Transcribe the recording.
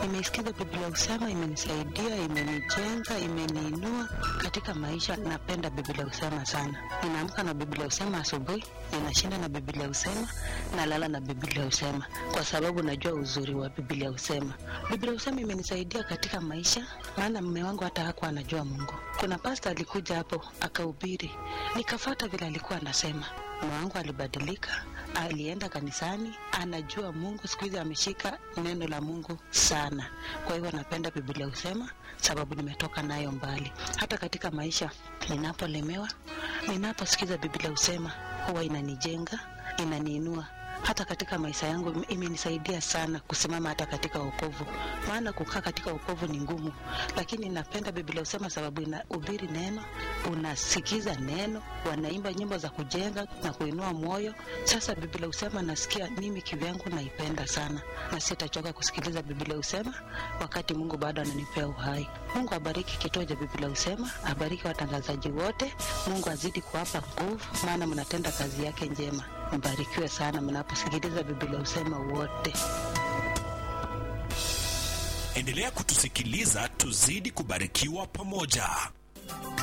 Nimeisikiza Biblia Usema, imenisaidia, imenijenga, imeniinua katika maisha. Napenda Biblia Usema sana. Ninaamka na Biblia Usema asubuhi, ninashinda na Biblia Usema, nalala na Biblia Usema kwa sababu najua uzuri wa Biblia Usema. Biblia Usema imenisaidia katika maisha, maana mume wangu hata hakuwa anajua Mungu. Kuna pasta alikuja hapo akahubiri, nikafata vile alikuwa anasema. Mume wangu alibadilika, alienda kanisani, anajua Mungu. Siku hizi ameshika neno la Mungu sana. Kwa hivyo napenda Biblia Usema sababu nimetoka nayo mbali. Hata katika maisha ninapolemewa, ninaposikiza Biblia Usema huwa inanijenga, inaniinua hata katika maisha yangu imenisaidia sana kusimama hata katika wokovu, maana kukaa katika wokovu ni ngumu, lakini napenda Biblia Usema sababu inahubiri neno, unasikiza neno, wanaimba nyimbo za kujenga na kuinua moyo. Sasa Biblia Usema nasikia mimi kivyangu naipenda sana, na sitachoka kusikiliza Biblia Usema wakati Mungu bado ananipea uhai. Mungu abariki kituo cha Biblia Usema, abariki watangazaji wote. Mungu azidi kuwapa nguvu, maana mnatenda kazi yake njema. Mbarikiwe sana mnaposikiliza Biblia Usema wote. Endelea kutusikiliza, tuzidi kubarikiwa pamoja.